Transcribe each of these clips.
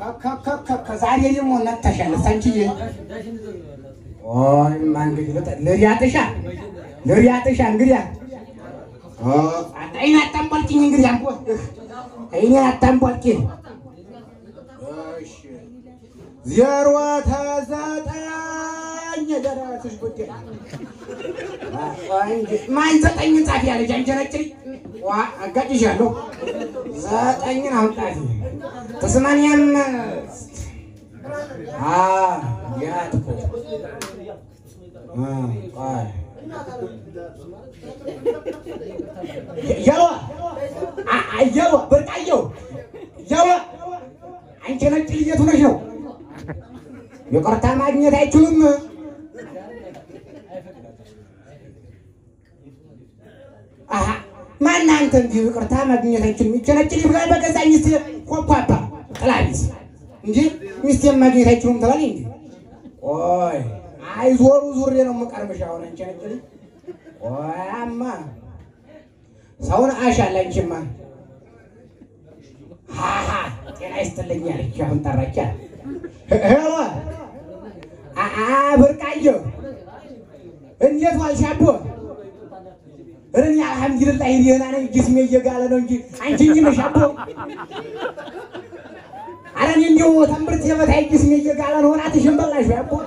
ከዛሬ ደግሞ ነተሻል ሳንቺዬ ኦይ ማን እንግዲህ ልጠ- ልሪያጥሻ ልሪያጥሻ እንግዲህ አይኔ አታንቧልቂኝ እንግዲህ አንቦ አይኔ አታንቧልቂኝ ዜሮ ተዘጠኝ ደረስሽ ጉዳይ ማን ዘጠኝ ጻፊ ያለች አንቺ ነጭ ዋ አጋጭሻለሁ ዘጠኝን አውጣት ተስማንያም ያጥቁት ያዋ ያዋ በርቃየው ያዋ አንቺ ነጭ ልየት ሆነሽ ነው ይቅርታ ማግኘት አይችሉም። አሀ ማን አንተ እንዲህ ይቅርታ ማግኘት አይችሉም። ይቸነጭል ይብላል በገዛ ሚስት ኮኳባ ጥላቢስ እንጂ ሚስቴን ማግኘት አይችሉም ትላለህ እንዴ? ቆይ አይ ዞሩ ዙሬ ነው የምቀርብሽ። አሁን አንቺ ነጭል ቆያማ ሰውን አሻለ አንቺማ ሃሃ ጤና ይስጥልኝ አለች። አሁን ጠራቻ ሄሎ አአ ብርቃየሁ እንዴት ዋልሽ አቦ? እኔ አልሐምዱሊላህ ደህና ነኝ። ጅስሜ እየጋለ ነው እንጂ አንቺ እንጂ ነሽ አቦ። ኧረ እኔ እንደው ተምርት የበታይ ጅስሜ እየጋለ ነው። እራትሽን በላሽ ወይ አቦ?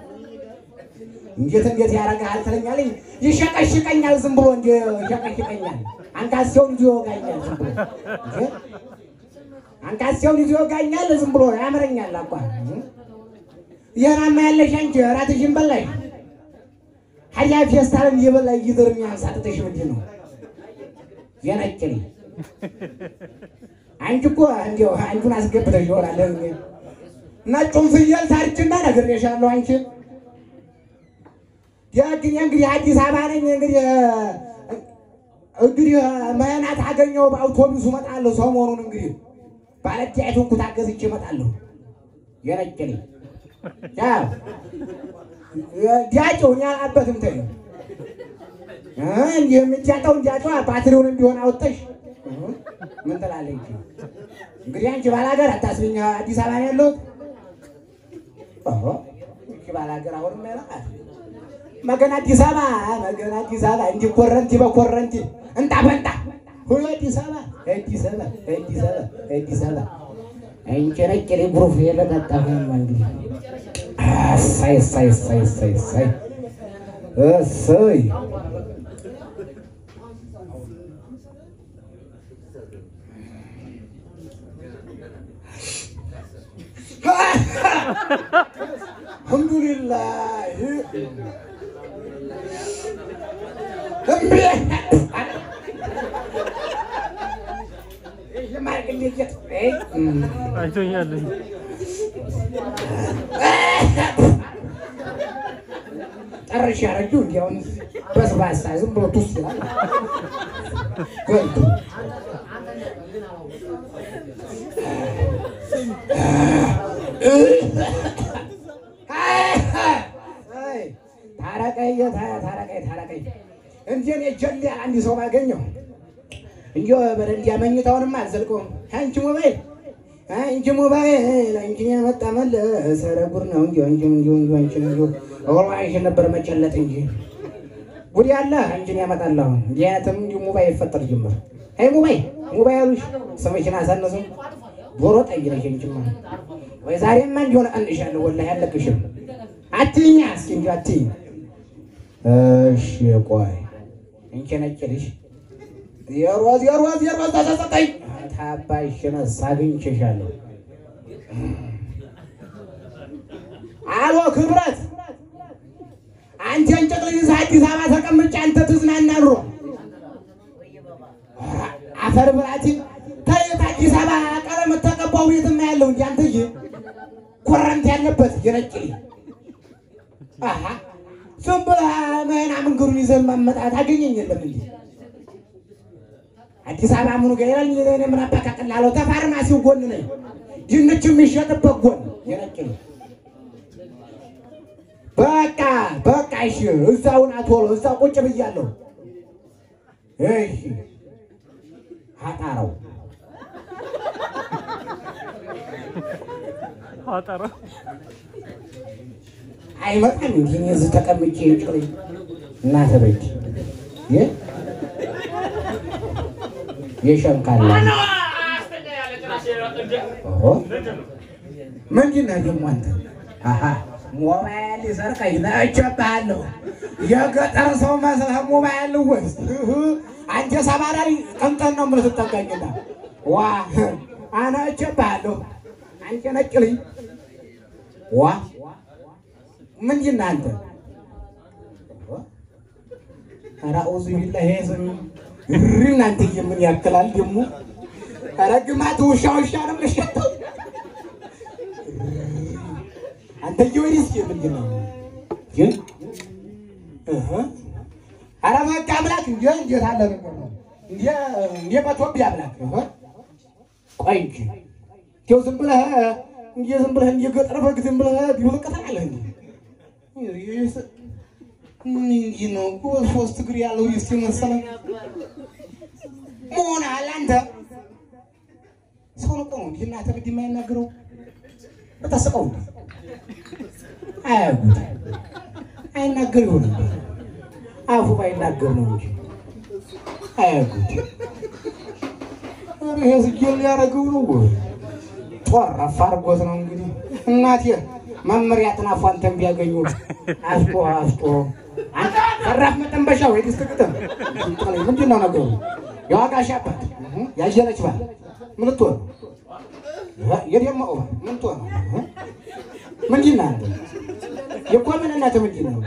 እንዴት እንዴት ያደርግሃል ትለኛለኝ። ይሸቀሽቀኛል ዝም ብሎ እንጂ ይሸቀሽቀኛል። አንካሴውን ይዞ ይወጋኛል ዝም ብሎ እንጂ አንካሴውን ይዞ ይወጋኛል ዝም ብሎ ያምረኛል አባ ይህናማ ያለሽ አንቺ እራትሽን በላሽ። ሀያ ፌስታልን እየበላ እየዘር የሚያሳጥተሽ ምንድን ነው? የነጭ አንቺ እኮ እንዲያው አንዱን አስገብተሽ ይሆናል። ነጩን ፍየል ታርጅና ነግሬሻለሁ። አንቺ ደግኔ እንግዲህ አዲስ አበባ ነኝ እንግዲህ እንግዲህ መናት አገኘው በአውቶቡሱ እመጣለሁ። ሰሞኑን እንግዲህ ባለዳይቱን ኩታ ገዝቼ እመጣለሁ። የነጭ ነኝ ያው ዲያጨው እኔ አላበትም ተይ እንዲህ የምትያጠው እንዲያጨው ባትሪውን እንዲሆን አወጣሽ ምን ትላለች? እንግዲህ አንቺ ባላገር አታስብኝ። አዲስ አበባ ነው ያለሁት። ኦሆ እሺ ባላገር አሁንም ያለቃት መገን አዲስ አበባ መገን አዲስ አበባ እንዲህ ኮረንቲ በኮረንቲ እንጣ በንጣ ሁሉ አዲስ አበባ አዲስ አበባ አዲስ አበባ አዲስ አበባ አንቺ ነጭ ላይ ጉሩፍ የለጠጠፈ እንግዲህ እሰይ እሰይ እሰይ እሰይ እሰይ እሰይ አልሐምዱሊላህ እምቢ አይቶኛለኝ ጨርሽ ያረጁ እንዲያውም በስባሳ ዝም ብሎ ቱስ ይላል። ገልጡ አይ፣ ታረቀኝ ጌታዬ፣ ታረቀኝ ታረቀኝ። እንጂ እኔ ጀሌ አንድ ሰው ባገኘው እንጂ በደንዲያ መኝታውንም አልዘልቀውም። አንቺ ሞባይል አንቺ ሞባይል አንቺን ያመጣ መለስ ኧረ ጉድ ነው እንጂ እንጂ እንጂ እንጂ እንጂ እንጂ ወላሂ ነበር መጨለጥ እንጂ ጉድ ያለ አንቺን ያመጣል። አሁን እንዲህ አይነትም እንዲሁ ሞባይል ይፈጠር ጀመር። አይ ሞባይል ሞባይሉሽ ስምሽን አሳነሰው ዶሮ ጠይ ነሽ እንጂማ ወይ ዛሬማ እንዲሆነ አንሻለሁ ወላሂ አለቅሽም። አትይኛ እስኪ እንጂ አትይኝ። እሺ ቆይ እንቺ ነጭ ልጅ ዜሮ ዜሮ ዜሮ ተሰጠኝ ታባይሽነስ አግኝቼሻለሁ። አሎ ክብረት አንተ እንጨት ልጅ እዛ አዲስ አበባ ተቀምጬ አንተ ትዝናና ኑሮ አፈር ብላቲ ተየት አዲስ አበባ ቀለም ተቀባው ቤትማ ያለው እንጂ አንተዬ ኮረንት ያለበት የነጭ ልጅ አሃ ዝም ብለህ መህና መንገዱን ይዘህ ማመጣት አገኘኝ የለም እንዴ አዲስ አበባ ምኑ ጋር ይላል እኔ ምን አባካቅላለሁ ተፋርማሲው ጎን ነኝ ድንች የሚሸጥበት ጎን የነጭ ልጅ በቃ በቃ እሺ እዛውን አትወሎ እዛው ቁጭ ብያለሁ እሺ አጣራው ቋጠሮ አይመጣም እንጂ እኔ እዚህ ተቀምጬ ጭሪ እናተ በጅ የ የሸንካላ ኦሆ ምንድን ነህ ደግሞ አንተ? አሀ ሞባይል ሰርቀኝ ነቸብሃለሁ። የገጠር ሰው መስለህ ሞባይል ልወስድ አንተ ሰባራሪ ቀንጠን ነው የምልህ ትጠቀኝና ዋ አነቸብሃለሁ። አንተ ነጭ ልኝ ዋ ምንድን ነህ አንተ? ኧረ አውዙ ቢላሂ ይሄ ስም እሪ እናንተዬ ምን ያክላል ደግሞ? ኧረ ግማት ውሻ ውሻ ነው የምልሸተው አንተዬ ወዲህ እስኪ ምንድን ነው ግን? እህ ኧረ በቃ አምላክ እንደ እንዴት አለ ነገር ነው እንደ እንደ በኢትዮጵያ አምላክ እህ ቆይ እንጂ እንደው ዝም ብለህ እንደ ዝም ብለህ እንደ ገጠር በግ ዝም ብለህ ቢውልቅ ትላለህ እንዴ? ይሄስ ምንድን ነው እኮ ሶስት እግር ያለው እስኪ መሰለህ መሆን አለ አንተ ሰው ነው እኮ ነው እንዲህ እናትህ ብድህ የማይናገረው በተስቀው እንዴ አያጉት አይናገር ይሆን እንዴ አፉ ባይናገር ነው እንጂ አያጉት ኧረ ይሄ ስጌል ሊያደርገው ነው ወይ ጦረፍ አድርጎት ነው እንግዲህ እናቴ መመሪያ ጥናፉ አንተን ቢያገኙ አስጦ አስጦ አንተ ሰራፍ መጠንበሻ ወይ ድስት ግጥም ምንድን ነው ነገሩ የዋጋ ሻባት ያየለች ባል ምን ልትሆን ነው የደማው ባል ምን ልትሆን ነው ምንድን ነህ አንተ የኮምንነት ምንድን ነው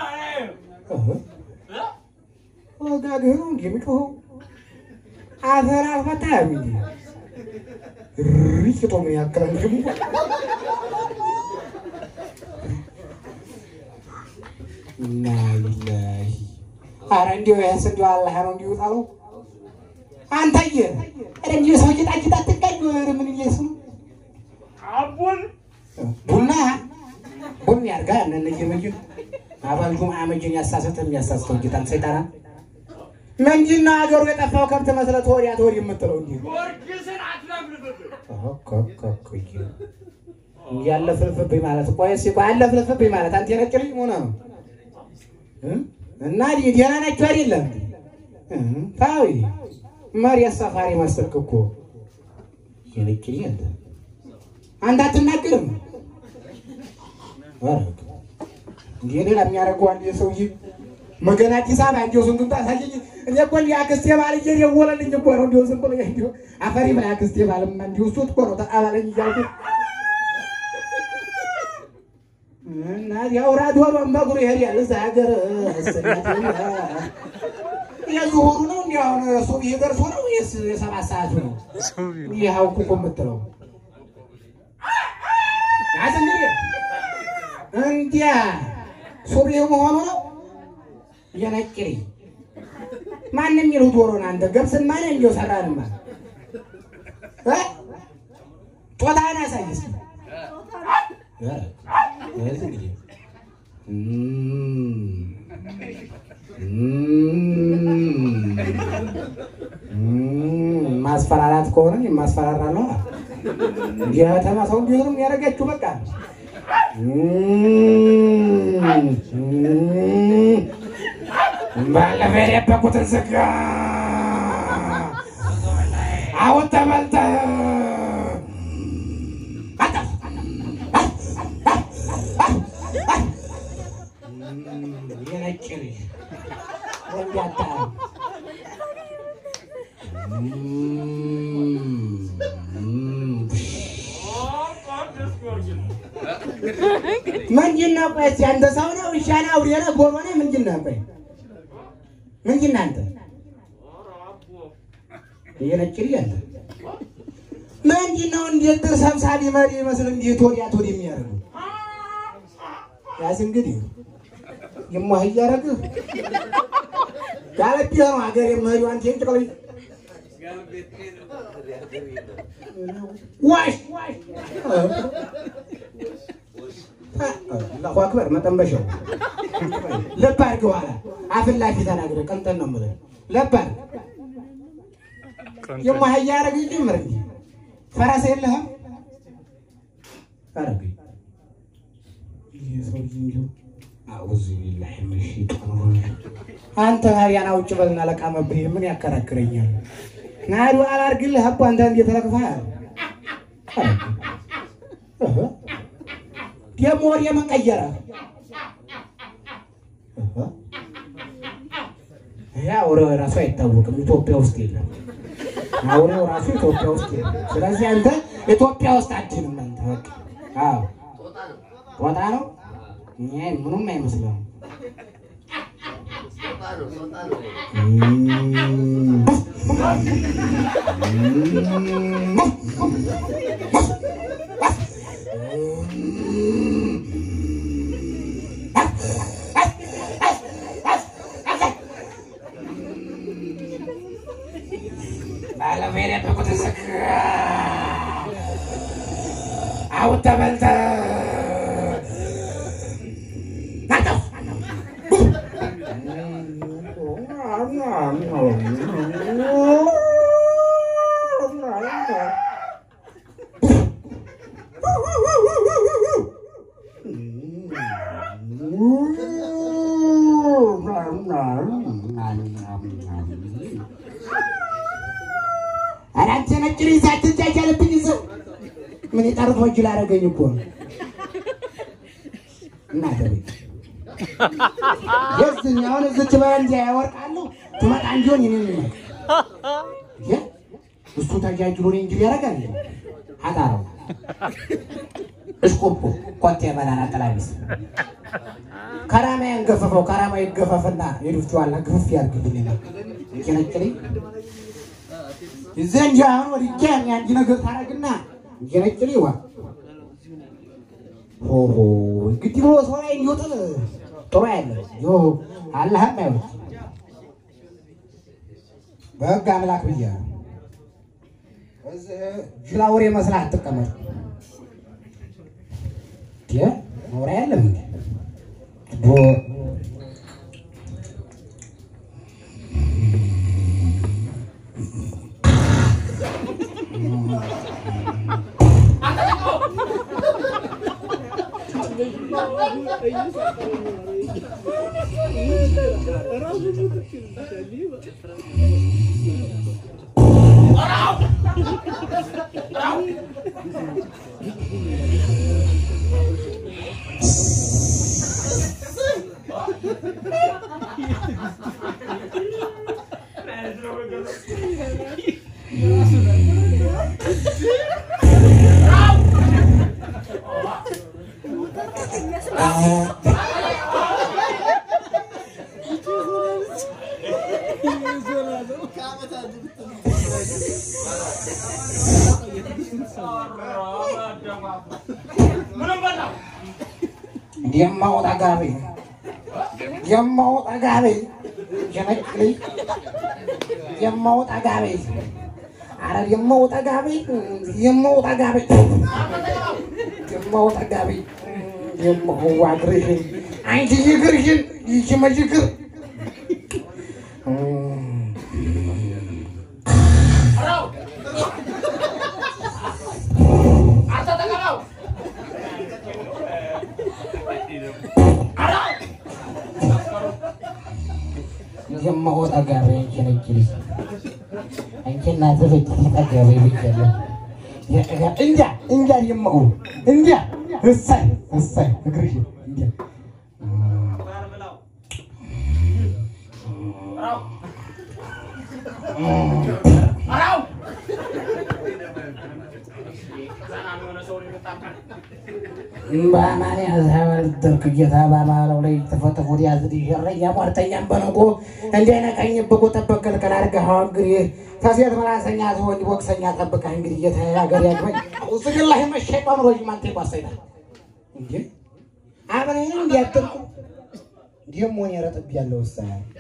ወጋግህ ነው እንዲህ የሚጮኸው አፈር አልፈታህም እንዲ ሪጭቶ ምን ያክላል ደግሞ ኢና ሊላሂ ኧረ እንዲያው ይህስ እንዲያው አላህ ነው እንዲሁ ጣለው አንተዬ ኧረ እንዲሁ ሰው ጌጣጌጥ አትጋኝ ኧረ ምን እየሱ አቡን ቡና ቡና ያርጋ እነነየ መጅን አባል ጁምዓ መጅን ያሳሰተ የሚያሳስተው ጌታን ሰይጣና ምንድን ነው ሀገሩ የጠፋው ከብት መስለህ ተወዲያ ተወዲህ የምትለው እንዲህ ጊዮርጊስን አትለፍልፍብን። ያለፍልፍብኝ ማለት ቆይ እስኪ ቆይ አለፍልፍብኝ ማለት አንተ የነጭ ልጅ ሆነ ነው እ? እና ዲ- ደህና ናችሁ አይደለም እ? ታዊ መሬት ሰፋሪ መሰልክ እኮ የነጭ ልጅ አንተ አንተ አትናገርም ኧረ እንዲህ ሌላ የሚያደርገው አንድ የሰውዬ መገና አዲስ አበባ እንዲሁ ስንቱን ታሳየኝ። እኔ እኮ እንዲህ አክስቴ ባል እየደወለልኝ እኮ ነው እንዲሁ ዝም ብሎ እንዲሁ አፈሪ ብላ አክስቴ ባልማ እንዲሁ እሱ እኮ ነው ተቃባለኝ እያልኩ እና ያውራ ዶሮን በእግሩ ይሄዳል እዛ ሀገር የዙሁሩ ነው እንዲህ አሁን ሱብሒ ደርሶ ነው ወይስ የሰባት ሰዓቱ ነው? ይህ አውኩ እኮ የምትለው ያዝ እንግዲህ እንዲያ ሱብሒ መሆኑ ነው የነጭሪ ማንም ይሉ ዶሮን አንተ ገብስማ ነህ እንዲያው ሰራንማ እ ጦጣህን አሳይ እስኪ እ እዚህ እንግዲህ እም እም ማስፈራራት ከሆነ የማስፈራራለሁ የከተማ ሰው እንዲሁ ነው የሚያደርጋችሁ በቃ እም እም ባለፈው የደበቁትን ስጋ አሁን ተበልተህ የነጭ ልጅ ወንዳታ ቅዱስ ጊዮርጊስ ምንድን ነው? ቆይ እስኪ አንተ ሰው ነው ውሻ ነህ አውሬ ነህ ጎሮ ነህ ምንድን ነህ? ቆይ ምንድን ነህ አንተ? ኧረ አቦ የነጭ ልጅ አንተ ምንድን ነው? እንዴት ድር ሰብሳቢ መሪ ይመስል እንዴት ወዲያ ወዲህ የሚያደርጉ ያዝ እንግዲህ የማህ እያደረግህ ጋለቢ ነው ሀገር የመሪው አንተ የጭቅል ዋሽ አላሁ አክበር መጠንበሻው ለብ አድርገህ ኋላ አፍን ላፊ ተናግረህ ቀንጠን ነው የምልህ ለብ አድርገህ የማህያ ያደረግ ጀምር እንጂ ፈረስ የለህም አረገኝ ይህ ሰውዬ እንዲሁ አዑዙ ቢላሂ ሚነ ሸይጣን ረጂም። አንተ ሀዲያን አውጭ በልና ለቃመብህ ምን ያከራክረኛል? ናዱ አላርግልህ አቦ አንተ እንዴት ተለቅፈሃል? ደግሞ ወደ ምን ቀየረ? ይሄ አውሬው ራሱ አይታወቅም፣ ኢትዮጵያ ውስጥ የለም። አውሬው ራሱ ኢትዮጵያ ውስጥ የለም። ስለዚህ አንተ ኢትዮጵያ ውስጥ አድንም አንተ በቃ አዎ ጦጣ ነው። ይሄ ምንም አይመስልም። አሁን ተበልተህ ኧረ አንተ ነጭ ልጅ ሳትጃጃልብኝ ይዘው ምን የጠርፎ እጅ ላደረገኝ እኮ ነው። እናተ ቤት የዝኛውን እዝች በእንጃ ያወርቃሉ ትመጣ እንዲሆን ይህን ይመ እሱ ተጃጅሎ እኔ እንጂ ያደርጋል አጣረው እሽቁቁ ኮቴ መናና ጠላቢስ ከራማ ያንገፈፈው ከራማ ይገፈፍና የዱፍቸዋላ ግፍፍ ያርግብኝ ነው ቄነቅልኝ ዘንጃ አሁን ወድጃ አንድ ነገር ታረግና ቄነቅልኝ ዋ ሆሆ እንግዲህ ብሎ ሰው ላይ እንዲወጥል ጥሩ ያለ ዮ አላህም አይወት በህግ አምላክ ብያ እዚህ ጅላ ወሬ መስላ አትቀመጥ። ወሬ ያለም እንዴ ዶ የማወጣ ጋቢ የማወጣ ጋቢ የነቅልኝ የማወጣ ጋቢ አረ የማወጣ ጋቢ የማወጣ ጋቢ የማወጣ ጋቢ የማዋ እግርሽን አንቺ ይግርሽን ይቺ መጅግር የማወጣ ጋቢ አንቺ ነቅልኝ አንቺ እናትህ ፍጭ ጠጋቢ ብቻለሁ እንጃ እንጃ የማው እንጃ እሰይ እሰይ እግርሽን እንጃ በአማን ያዘበልድርክ ጌታ በአማራው ላይ ተፈተፉት ያዝድ ሸረኛ ሟርተኛም በነጎ እንዳይነቀኝ ብቁ ጠበቅ ክልክል አድርገህ እንግዲህ ከሴት መላሰኛ ትወንድ ቦክሰኛ ጠብቀህ እንግዲህ ጌታ ሀገር ያግባኝ ውስግላ መሸጧን ሮጅ ማንቴ ቋሰይታል እንጂ አብረን እንዲያጥርቁ ደግሞ እኔ ረጥብ ያለው ውሳ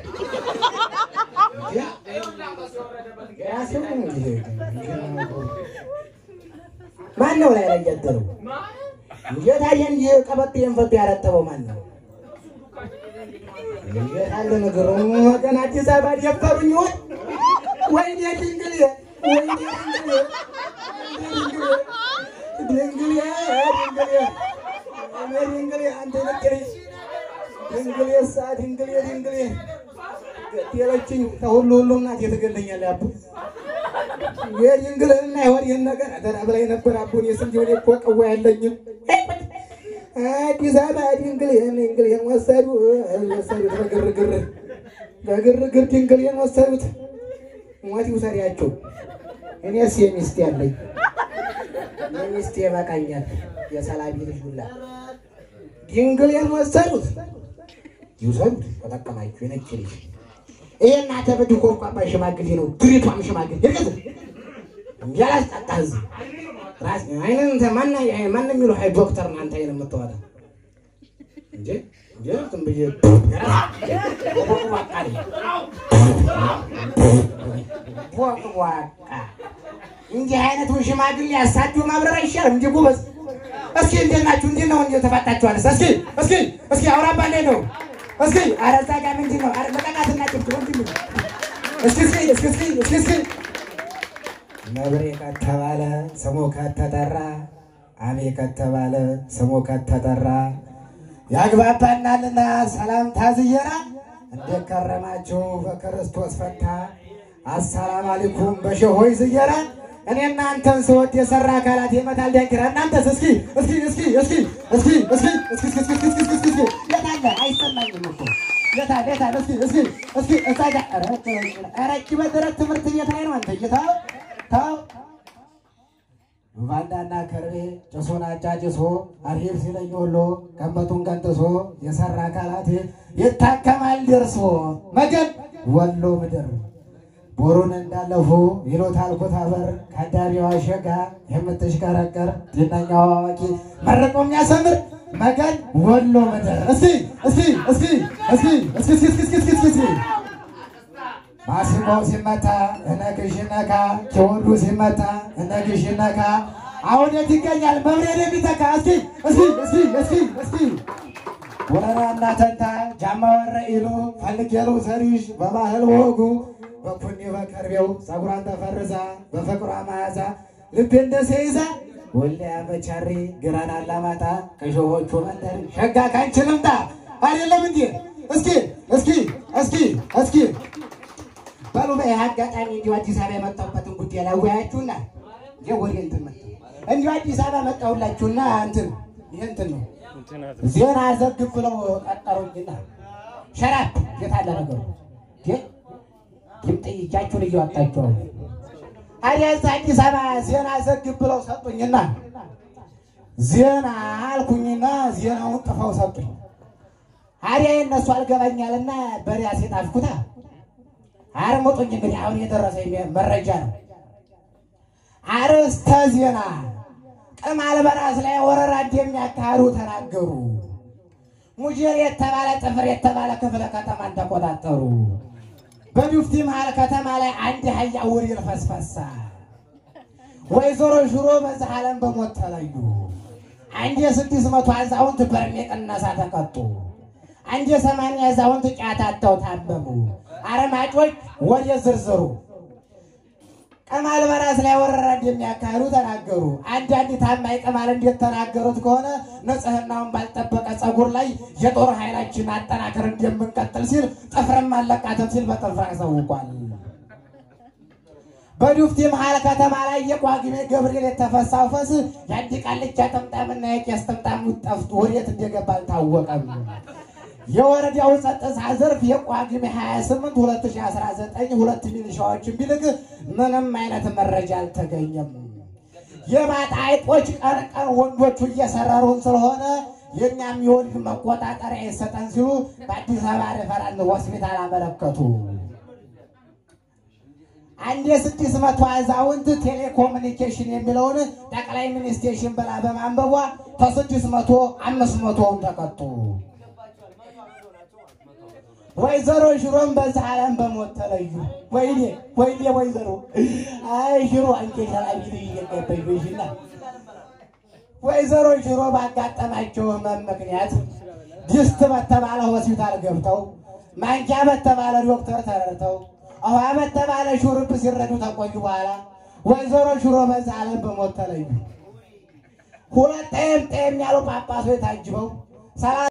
ማን ነው ላይ ላይ ያደረው? የታየን የቀበጥ የንፈት ያረጠበው ማን ነው? የታለ ነገሩ ወገን አዲስ አበባ ደፈሩኝ ወይ ወይኔ ድንግል ወይኔ ድንግል ድንግል ድንግል ድንግሌ አንተ ነገረኝ ድንግሌ ሳ ድንግሌ ድንግሌ ገደለችኝ። ከሁሉ ሁሉ እናት የተገለኛል አቡ የድንግልና ይሆን ይህን ነገር አደራ ብላይ ነበር አቡን የስንት ወደ እኮ ቀዋ ያለኝም አዲስ አበባ ድንግሌን ድንግሌን ወሰዱ ወሰዱት በግርግር በግርግር ድንግሌን ወሰዱት። ሞት ይውሰዳቸው። እኔስ የሚስት ያለኝ የሚስት ይበቃኛል። የሰላቢ ልጅ ሁላ ድንግሌን ወሰዱት። ይውሰዱት፣ ተጠቀማችሁ የነጭ ልጅ ይሄ እናተ በድኮ ቋባ ሽማግሌ ነው። ድሪቷም ሽማግሌ ይርቀት ያላስጣጣ ህዝብ ራስ አይነን እንተ ማና ማን የሚሉ ሀይ ዶክተር ነው አንተ አይነ የምትወጣ እንጂ እንጂ ዝም ብዬ ቦቅቧቃ ነኝ። ቦቅቧቃ እንዲህ አይነቱን ሽማግሌ አሳዱ ማብረር አይሻልም? እንጂ ጎበዝ እስኪ እንዴት ናችሁ? እንዴት ነው እንዴት ተፋታችኋል? እስኪ እስኪ እስኪ አውራባ እንዴት ነው? እስኪ ኧረ እዛ ጋር ምንድን ነው? ኧረ ለቀቃትና ጭብጭብ ወንድም እስኪ እስኪ እስኪ እስኪ እስኪ እስኪ ነብሬ ከተባለ ስሙ ከተጠራ አቤ ከተባለ ስሙ ከተጠራ ያግባባናልና ሰላምታ ዝየራ እንዴት ከረማችሁ በክርስቶስ ፈታ አሰላም አለይኩም በሸሆይ ዝየራ እኔ እናንተን ስወድ የሰራ አካላት የመታል ዳንኪራ እናንተስ እስኪ እስኪ እስኪ እስኪ እስኪ እስኪ እስኪ እስኪ እስኪ እስኪ እስኪ እስኪ የታለ አይሰማኝም እኮ የታለ የታለ እስኪ እስኪ እስኪ እዛ ጋር ኧረ ኧረ እጅ በደረት ትምህርት ቤት ላይ ነው አንተ እየታው ታው ባንዳና ከርቤ ጭሱን አጫጭሶ አርሂብ ሲለኝ ወሎ ቀንበቱን ቀንጥሶ የሰራ አካላት ይታከማል ደርሶ መገን ወሎ ምድር ቦሩን እንዳለፉ ይሎታል ኩታበር ከአዳሪዋ ሸጋ የምትሽከረከር ዝነኛዋ አዋቂ መርቆ የሚያሰምር መገን ወሎ ምድር እስኪ እስኪ እስኪ እስኪ እስኪ እስኪ እስኪ እስኪ እስኪ እስኪ ማሲንቆው ሲመታ እነግሽ ነካ ኪወዱ ሲመታ እነግሽ ነካ አሁን የት ይገኛል መብሬን የሚተካ እስኪ እስኪ እስኪ እስኪ እስኪ ወረራና ተንታ ጃማ ወረ ኢሉ ፈልጌሉ ሰሪሽ በባህል ወጉ በኩኒ በከርቤው ፀጉሯን ተፈርዛ በፍቅሯ መዓዛ ልቤ እንደ ሴይዛ ወልያ በቻሪ ግራን አላማጣ ከሾሆቹ መንደር ሸጋ ካንቺ ልምጣ አይደለም እንዴ? እስኪ እስኪ እስኪ እስኪ በሉ በይህ አጋጣሚ እንዲሁ አዲስ አበባ የመጣሁበትን ጉዳይ ላወያችሁና የወሬ እንትን መጣ እንዲሁ አዲስ አበባ መጣሁላችሁና እንትን ይህ እንትን ነው ዜና ዘግብ ብለው ቀጠሩኝና ሸራፕ የታለ ነገሩ ድምጥ እጃችሁን እያወጣችኋል አዲያ እዛ አዲስ አበባ ዜና ዘግብ ብለው ሰጡኝና ዜና አልኩኝና ዜናውን ጥፈው ሰጡኝ አዲያ የእነሱ አልገባኛልና በሪያሴ ጣፍኩታ አርሙጡኝ እንግዲህ አሁን የደረሰኝ መረጃ ነው። አርዕስተ ዜና ቅማል በራስ ላይ ወረራ እንደሚያካሂዱ ተናገሩ። ሙጀር የተባለ ጥፍር የተባለ ክፍለ ከተማን ተቆጣጠሩ። በዱፍቲ መሀል ከተማ ላይ አንድ አህያ ውሪር ፈስፈሳ። ወይዘሮ ሽሮ በዚህ ዓለም በሞት ተለዩ። አንድ የስድስት መቶ አዛውንት በርሜ ቅነሳ ተቀጡ። አንድ የሰማንያ አዛውንት ጫት አጥተው ታመሙ። አረማጮች ወደ ዝርዝሩ ቅማል በራስ ላይ ወረራ እንደሚያካሂዱ ተናገሩ። አንዳንድ ታማኝ ቅማል እንዴት ተናገሩት ከሆነ ንጽህናውን ባልጠበቀ ጸጉር ላይ የጦር ኃይላችን አጠናከር እንደምንቀጥል ሲል ጥፍርም አለቃትም ሲል በጥፍር አሳውቋል። በዱፍቲ መሀል ከተማ ላይ የቋግሜ ገብርኤል የተፈሳው ፈስ የአንድ ቃልቻ ጥምጣምና የቄስ ጥምጣም ጠፍቶ ወዴት እንደገባ አልታወቀም። የወረዳው ጸጥታ ዘርፍ የቋግሜ 28 2019 ሁለት ሚሊሻዎችን ቢልክ ምንም አይነት መረጃ አልተገኘም። የማጣ አይጦች ቀን ቀን ወንዶቹ እየሰረሩን ስለሆነ የእኛም የወንድ መቆጣጠሪያ ይሰጠን ሲሉ በአዲስ አበባ ሬፈራል ሆስፒታል አመለከቱ። አንድ የስድስት መቶ አዛውንት ቴሌኮሙኒኬሽን የሚለውን ጠቅላይ ሚኒስቴሽን ብላ በማንበቧ ከስድስት መቶ አምስት መቶውን ተቀጡ። ወይዘሮ ሽሮም በዛ ዓለም በሞት ተለዩ። ወይኔ ወይኔ ወይዘሮ አይ ሽሮ አንቺ ሰላቢ እየገባኝ ወይሽና ወይዘሮ ሽሮ ባጋጠማቸው ህመም ምክንያት ድስት በተባለ ሆስፒታል ገብተው ማንኪያ በተባለ ዶክተር ተረድተው ውሃ በተባለ ሹርብ ሲረዱ ተቆዩ። በኋላ ወይዘሮ ሽሮ በዛ ዓለም በሞት ተለዩ። ሁለት ጤም ጤም ያሉ ጳጳሶች ታጅበው ሰባት